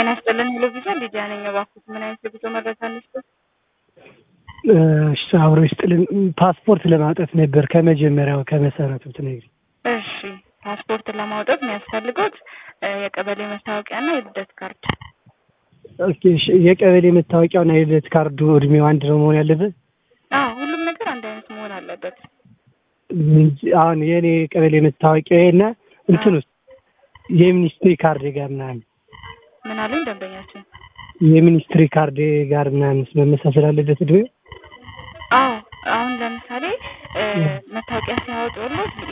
ጤና ይስጥልን ሄሎ ቪዛ ሊዲያ ነኝ። እባክዎት ምን አይነት የጉዞ መረጃ እንስጥ? እሺ አብሮ ይስጥልን። ፓስፖርት ለማውጣት ነበር ከመጀመሪያው ከመሰረቱ ትነግሪ። እሺ ፓስፖርት ለማውጣት የሚያስፈልጉት የቀበሌ መታወቂያና የልደት ካርድ። ኦኬ እሺ የቀበሌ መታወቂያውና የልደት ካርዱ እድሜው አንድ ነው መሆን ያለበት? አዎ ሁሉም ነገር አንድ አይነት መሆን አለበት። እንጂ አሁን የኔ ቀበሌ መታወቂያ እና እንትን ውስጥ የሚኒስትሪ ካርድ ጋር ምናምን ምን አሉኝ ደንበኛችን? የሚኒስትሪ ካርድ ጋር ምናምን መመሳሰል አለበት እድሜው? አዎ አሁን ለምሳሌ መታወቂያ ሲያወጡልዎት